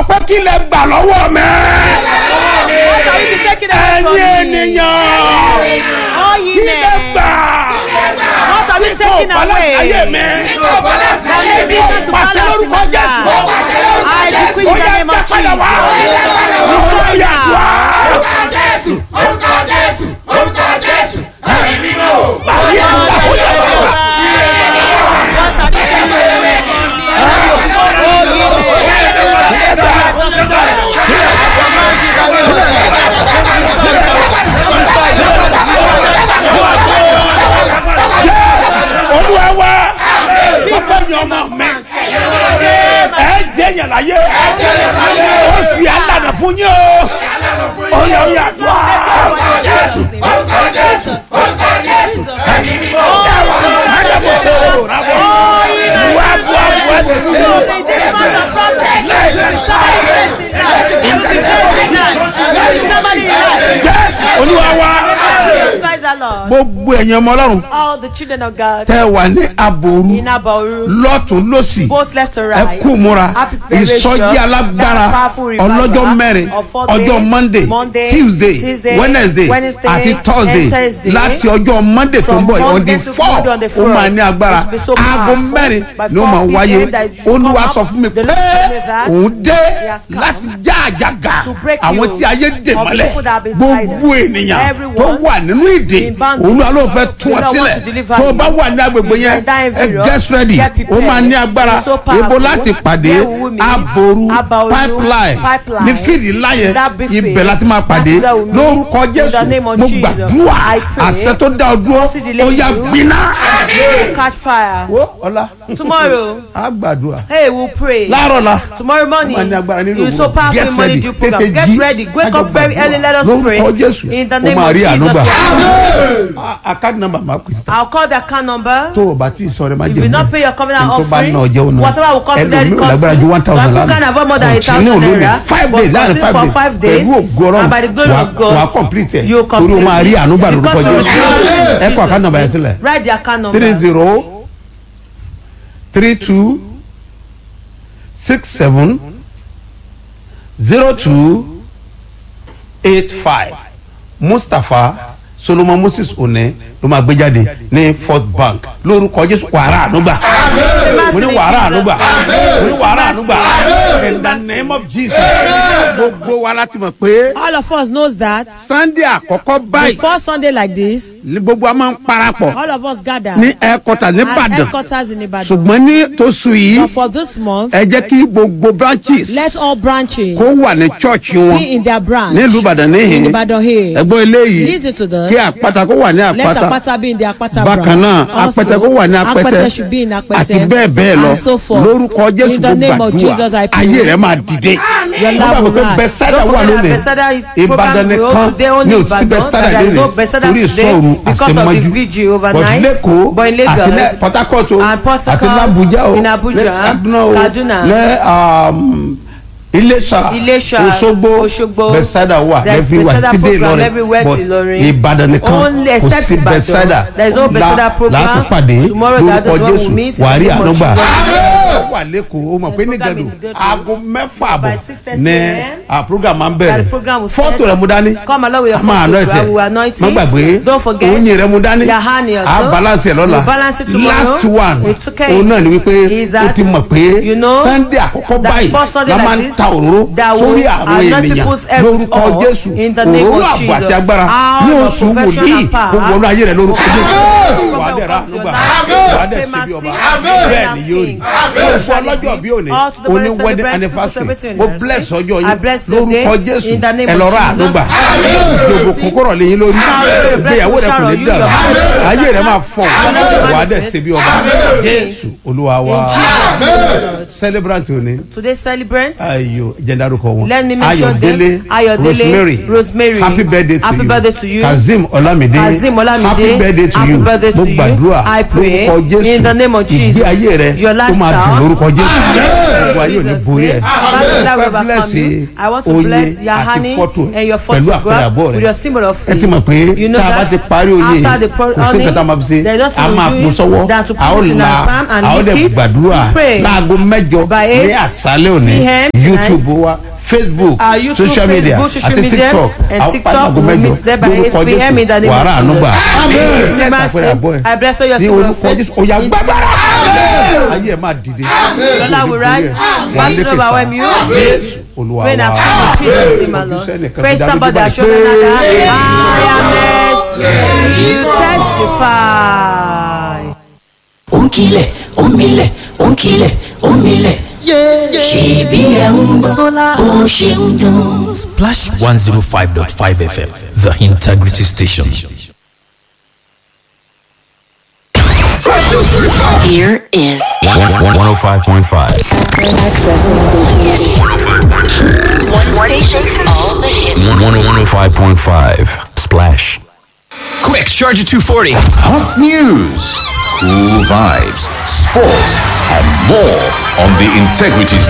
pé kí lẹ gbà lọ́wọ́ mi. What are you taking away from ẹ̀yin me? ènìyàn All ye kí lẹ men. gbà. What are you Tí kò taking balance ayé away? mi. That made me not to Pàṣẹ balance in lórúkọ my Jésù. life. I decree in Ó the yá, name dá of padà wá. Jesus. Ó Return yá, now. wá. Ayé àgbà kó yẹ wá. What are you taking away from me? Oh, ye men. Command you in the name of Olúwa wá. Bàbá yan ọmọ mi. Ẹ jẹ́ yàn láyé. Oṣù yà lànà fún yín o. Ó yẹ ó yà wá. Jesus. Jesus. Wá wá wá lè lù. Jésù Olúwa wá. Gbogbo ẹ̀yin ọmọ Ọlọ́run All the children of God tẹ́ wà ní aboru in Abauru, lọ́tún lọ́sì both left and ẹ right, kú múra Happy preparation. ìsọjí alágbára That powerful revival ọlọ́jọ́ mẹ́rin of four ọjọ́ days, monday Monday, tuesday Tuesday, wednesday Wednesday, àti thursday and Thursday. láti ọjọ́ monday tó ń From bọ̀ on Monday the to four Monday on the ó máa fourth. ní agbára It will be so aago powerful. mẹ́rin By ni ó 4 máa wáyé p.m. that is olúwa come sọ up. fún mi The pé Lord told me that òun dé He has come láti já àjàgà to break àwọn you tí ayé dè of mọ́lẹ̀ people that have been gbogbo tied. ènìyàn Everyone tó wà nínú ìdè in bondage. olúwa ló fẹ́ tún ọ The Lord sílẹ̀ wants to deliver tó o you. bá wà ní agbègbè yẹn In that ẹ environment, get ready get ó máa prepared. ní agbára It's so powerful. ibo láti pàdé Where will we meet? aboru Aboru, pipeline pipeline. ní fíìdì ńlá yẹn That big ibẹ̀ field. láti máa pàdé That's where we meet. lórúkọ In the jésù name of mo Jesus. gbàdúrà I pray. àṣẹ tó dá ọ dúró See the ó yá lady. gbiná. catch fire. wo ọlá Tomorrow, a gbàdúrà hey, we'll pray. láàárọ̀ la Tomorrow morning, Wọ́n ní agbára nínú you so òwúrọ̀. powerful Get in morning ready. due program. Tètè Get jí. ready. Wake Kájọ up very gbàdúrà. early. Let us Lórúkọ pray. Jésù. In the Ó name máa of rí Jesus. àánú gbà. Amen. A- account number máa pèsè. I'll call the account number. tó o bá tí ì sọ rẹ má If jẹ you not pay your covenant tó bá offering, ná ọjọ́ òun náà whatever will consider it ẹlòmíì ò lágbára ju one thousand Some lánàá people can have more than a Continue thousand lónìí. naira. five but days láàrin continue five for five days days. pẹ̀lú ògo ọlọ́run And by the glory wà of God, wà complete ẹ̀ you torí o máa rí àánú gbà lórúkọ Because of jésù Jesus. ẹ kọ account number yẹn sílẹ̀ Write the account number. three zero three two six seven zero two eight five mustapha solomon moses one ló máa gbé jáde ní first bank lórúkọ jésù wàrà ànúgbà mo ní wàrà ànúgbà mo ní wàrà ànúgbà in the name of jesus gbogbo wa láti mọ̀ pé All of us knows that sunday àkọ́kọ́ báyìí before Sunday like this, ní gbogbo a máa ń parapọ̀ all of us gather ní ẹ̀ẹ́kọ́tà at nìbàdàn headquarters in Ibadan. ṣùgbọ́n ní tóṣù yìí But for this month, ẹ jẹ́ kí gbogbo branches let all branches kó wà ní church wọn be in their branch. nílùú ìbàdàn In níhìn Ibadan here. ẹgbọ́n eléyìí Listen to this. kí àpáta kó wà ní Let àpáta Apata be in the Apata bákan branch. náà Also, apẹtẹ kó wà ní apẹtẹ Apẹtẹ should be in Apẹtẹ. àti bẹ́ẹ̀ bẹ́ẹ̀ lọ And so forth. lórúkọ jésù In the kó name of Jesus, gbàdúrà I pray. ayé rẹ máa dìde Your wọ́n love bá will wípé rise. bẹ́sẹ̀dá Don't wà forget that lónìí Bethesda is ìbàdàn program nìkan growth today only ní òsì Ibadan. bẹ́sẹ̀dá There is no lónìí Bethesda torí today ìsọ̀rù because of the àṣemájú vigil bọ̀dù overnight. lẹ́kọ̀ọ́ But in Lagos àti ní port harcourt o and Port àti Harcourt, làbújá o in Abuja, ní kaduna o Kaduna, ní iléṣà Iléṣà, òṣogbo Òṣogbo. bẹ́sẹ̀dá wà There is everywhere Bethesda ti dé program ìlọrin everywhere but to Ìlọrin. ìbàdàn nìkan Only kò except sí Ibadan. bẹ́sẹ̀dá There is no Bethesda program. láti pàdé Tomorrow that lórúkọ is when we jésù meet in wàá rí the name of ànúgbà Jesus. ó wà lẹ́kọ̀ọ́ ó mọ̀ pé ní program gàdù in Igado. aago mẹ́fà àbọ̀ By 6:30 ní a.m. ah, program máa ń That bẹ̀rẹ̀ the program will fọ́tò start. rẹ̀ mú dání Come along with your a máa photo. àná I will ẹ̀tẹ̀ anoint má it. gbàgbé Don't forget. oyin rẹ̀ mú dání Your honey also. a balance ẹ̀ lọ́la You balance it tomorrow. last one It's okay. òun náà ni wípé Is o that, ti mọ̀ pé you know, sunday àkọ́kọ́ that báyìí first Sunday la máa like ń this, ta òróró that will sórí àwọn anoint ènìyàn people's head with lórúkọ oil jésù in the name òróró of àbò àti Jesus. agbára All ní of oṣù profession wòlíì and power. gbogbo ọ̀nà ayé rẹ̀ lórúkọ jésù Amen. wà á dẹ̀ ra Comes your ànúgbà life. wà á dẹ̀ síbi ọba bẹ́ẹ̀ ni yóò rí fún ọlọ́jọ́ bí òní All to the òní best wedding celebrate, anniversary celebrating mo anniversary. bless ọjọ́ I yín bless your day lórúkọ jésù in the name ẹ of lọ ra Jesus. ànúgbà ìjòkó kókóró lẹ́yìn lórí ìgbéyàwó rẹ̀ kò ní dàrú ayé rẹ̀ máa fọ̀ wà á dẹ̀ síbi ọba jésù olúwa wa In Jesus' name, Lord. celebrant òní Today's celebrant. ayo jẹndarukọ wọn Let me mention them. ayọ̀délé Ayọ̀délé, rosemary Rosemary. happy birthday to Happy you birthday to you. kazeem olamide Kazeem Olamide, happy birthday to happy you birthday mo to you. gbàdúrà I pray lórúkọ jésù in the name of ìgbé Jesus. ayé rẹ Your tó máa dùn lifestyle. lórúkọ jésù gbogbo ayé ò ní Jesus' borí ẹ name. Father, that will fẹ́ overcome bílẹ̀sì you. I want to oyin bless your àti honey fọ́tò and your pẹ̀lú àpẹẹrẹ photograph àbọ̀ with rẹ your symbol of ẹ ti mọ̀ pé faith. You know tá a bá that ti parí oyin after the pro- kò sí nǹkan tá a máa fi ṣe there's nothing a to máa do kún sọ́wọ́ than to put a ó it in la our palm and a ó lick dẹ̀ it. gbàdúrà We pray. láago mẹ́jọ By ní eight àṣálẹ́ òní PM tonight. youtube wa facebook Our YouTube, social media Facebook, social àti media, tiktok and a ó TikTok pàdé aago will mẹ́jọ meet there by lórúkọ 8 PM in the jésù name of wàrà àánú gbà Jesus. Bless Amen. àpẹẹrẹ àbọ̀ ẹ̀ I bless all your ní symbol of orúkọ faith. jésù ó yá In- gbàgbára ayé ẹ̀ máa dìde Lọ́lá will rise, battle overwhelm you. olúwa Rain has wa come in Jesus' name, my Lord. Praise somebody that show another. I am blessed to testify. ònkìlẹ̀ òmìlẹ̀ ònkìlẹ̀ òmìlẹ̀ ṣèbí ẹ̀ ń gbọ́ bó ṣe ń dùn. Splash 105.5 FM, the integrity station. Here is 105.5. one station, all the hits. 105.5. Splash. Quick, charge at 240. Hot news, cool vibes, sports, and more on the Integrity